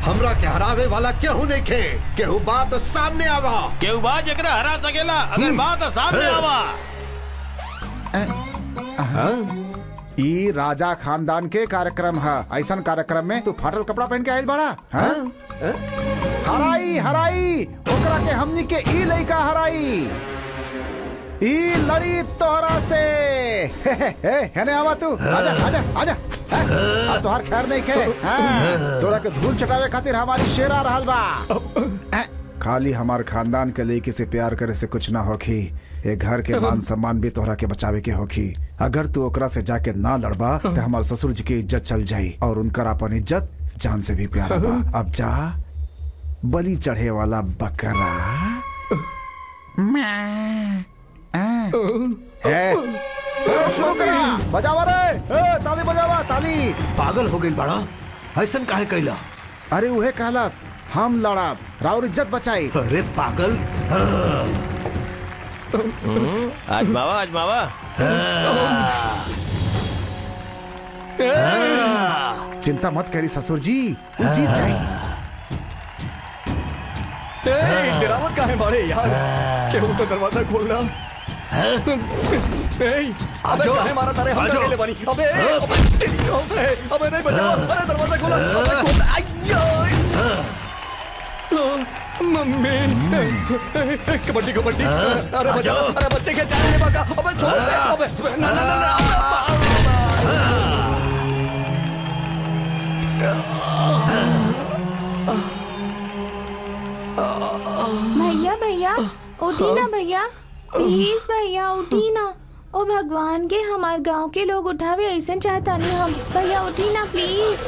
हमरा के हरावे वाला केहू नहीं खे केहू बात सामने आवा केहू बा जकरा हरा सकेला अगर बात सामने आवा ई राजा खानदान के कार्यक्रम है ऐसा कार्यक्रम में तू फाटल कपड़ा पहन के आयल बड़ा हाँ? हराई हराई ओकरा के हमनी के ई लइका हराई ई लड़ी तोहरा से हे हे हे हेने आवा तू आजा आजा आजा हैं? अब तोहार खैर नहीं खे हाँ, तोरा के धूल चटावे खातिर हमारी शेर आ रहल बा हैं? खाली हमार खानदान के लड़की से प्यार करे से कुछ ना होखी ए घर के मान सम्मान भी तोहरा के बचावे के होखी अगर तू ओकरा से जाके ना लड़बा तो हमार ससुर जी की इज्जत चल जाई और उनकर अपन इज्जत जान से भी प्यारा बा अब जा बलि चढ़े वाला बकरा ए, ए, शुरू करा बजावा रे ए, ताली बजावा ताली पागल हो गई बड़ा ऐसन काहे कैला अरे उहे कहलास हम लड़ब राउर इज्जत बचाई अरे पागल आजमावा आजमावा चिंता मत करी ससुर जी वो जीत जाई ए, डरावत काहे मारे यार केहू तो दरवाजा खोल रहा ए, अबे आजो। काहे मारा तारे हम आजो। अकेले बनी अबे अबे तेरी अबे अबे नहीं बचाओ अरे दरवाजा खोलो अबे खोल आयो मम्मी ए, ए, कबड्डी कबड्डी अरे बचाओ अरे बच्चे के चाले बाका अबे छोड़ दे अबे अबे, ना ना ना ना भैया भैया उठी ना भैया प्लीज भैया उठी ना ओ भगवान के हमार गांव के लोग उठावे ऐसे चाहता नहीं हम भैया उठी ना प्लीज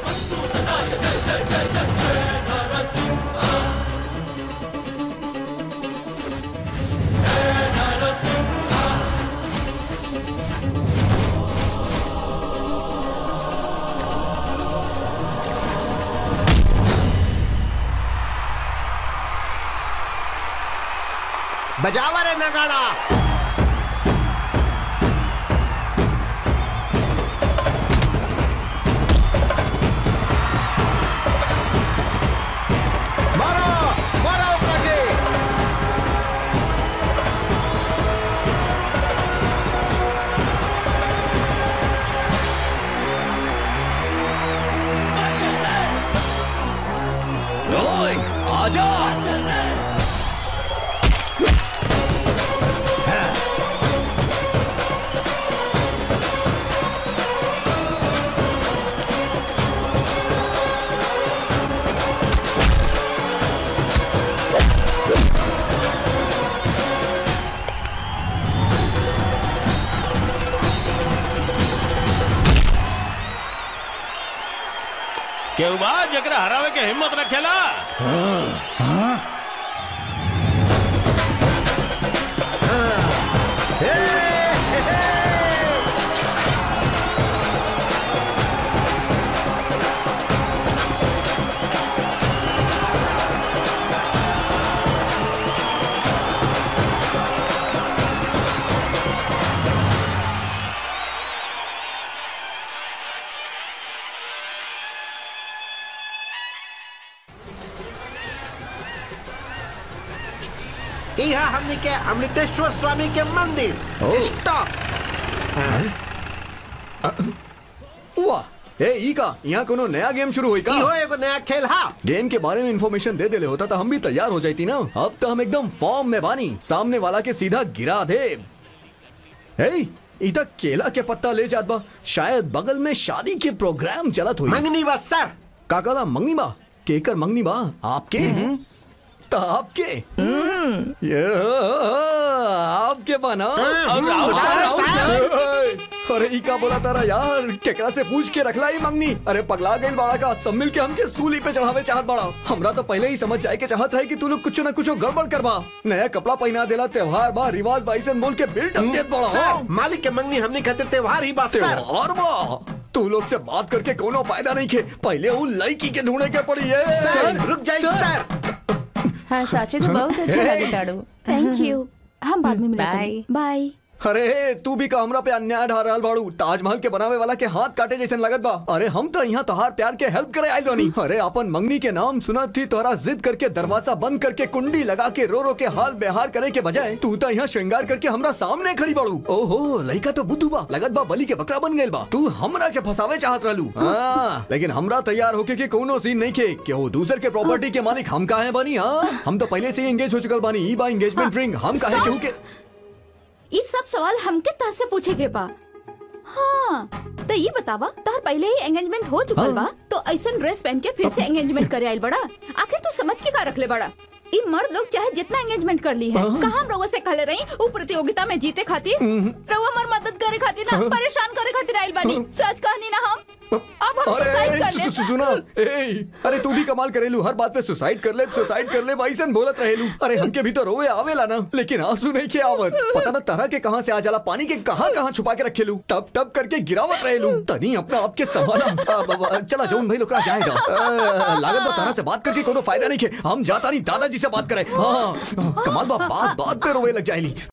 बजावा रे नगाड़ा मारो मारो ओकरा के ओए आजा केहू बा जकरा हरावे के हिम्मत रखेला यहाँ हमनी के अमृतेश्वर स्वामी के मंदिर स्टॉप वाह ए ई का यहाँ कोनो नया गेम शुरू हुई का इहो एगो नया खेल हा गेम के बारे में इंफॉर्मेशन दे देले होता तो हम भी तैयार हो जाती ना अब तो हम एकदम फॉर्म में बानी सामने वाला के सीधा गिरा दे ए इधर केला के पत्ता ले जात बा शायद बगल में शादी के प्रोग्राम चलत हुई मंगनी बस सर काकाला मंगनी बा केकर मंगनी बा आपके तो आपके ये आपके बना और राहुल हाँ, राहुल सर। अरे ई का बोला तारा यार केकरा से पूछ के रखला ही मंगनी अरे पगला गई बाड़ा का सब मिल के हमके सूली पे चढ़ावे चाहत बाड़ा हमरा तो पहले ही समझ जाए के चाहत रहे कि तू लोग कुछ ना कुछ गड़बड़ करबा नया कपड़ा पहना देला त्योहार बा रिवाज बा ऐसे बोल के बिल्ड अप देत बाड़ा सर मालिक के मंगनी हमनी खातिर त्योहार ही बस सर त्योहार बा तू लोग से बात करके कोनो फायदा नहीं खे पहले वो लड़की के ढूंढे के पड़ी है सर रुक जाइए सर हाँ साचे तो बहुत अच्छा Hey. लगे ताड़ू थैंक यू हम बाद में मिलते Bye. हैं बाय अरे तू भी का हमरा पे अन्याय ढा रहल बाड़ू ताजमहल के बनावे वाला के हाथ काटे जैसन लगत बा अरे हम तो यहाँ तोहार प्यार के हेल्प करे आइल बानी अरे अपन मंगनी के नाम सुनत थी तोरा जिद करके दरवाजा बंद करके कुंडी लगा के रो रो के हाल बेहार करे के बजाय तू तो यहाँ श्रृंगार करके हमरा सामने खड़ी बाड़ू ओहो लड़का तो बुद्धू बा लगत बा बलि के बकरा बन गइल बा तू हमरा के फसावे चाहत रहलू हाँ, लेकिन हमरा तैयार होके के कोनो सीन नहीं खे कि वो दूसर के प्रॉपर्टी के मालिक हम काहे बनी हाँ हम तो पहले से ही एंगेज हो चुकल बानी ई बा एंगेजमेंट रिंग हम काहे केहू के ये सब सवाल हमके तह से पूछे के बा हाँ तो ये बतावा तोहर पहले ही एंगेजमेंट हो चुकल बा तो ऐसा ड्रेस पहन के फिर से एंगेजमेंट करे आइल बड़ा आखिर तू समझ के का रखले बड़ा ई मर्द लोग चाहे जितना एंगेजमेंट कर ली है कहा हम रउआ से कहले रही उ प्रतियोगिता में जीते खातिर रउआ हमार मदद करे खातिर ना परेशान करे खातिर आइल बानी सच कहनी ना हम अब हम सुसाइड कर अरे ले सु- सु- सुना ए अरे तू भी कमाल करेलू हर बात पे सुसाइड कर ले सुसाइड कर ले भाईसन बोलत रहेलू अरे हमके भी तो रोवे आवेला ना लेकिन आंसू नहीं के आवत पता ना तरह के कहां से आ जाला पानी के कहां कहां छुपा के रखेलू टप टप करके गिरावत रहेलू तनी अपना आप के संभाला अब- अब- चला जौन भाई लोग कहाँ जाएगा अ, लागत बा तरह से बात करके कोनो फायदा नहीं के हम जाता नहीं दादाजी से बात करे हाँ कमाल बा बात बात पे रोवे लग जाएली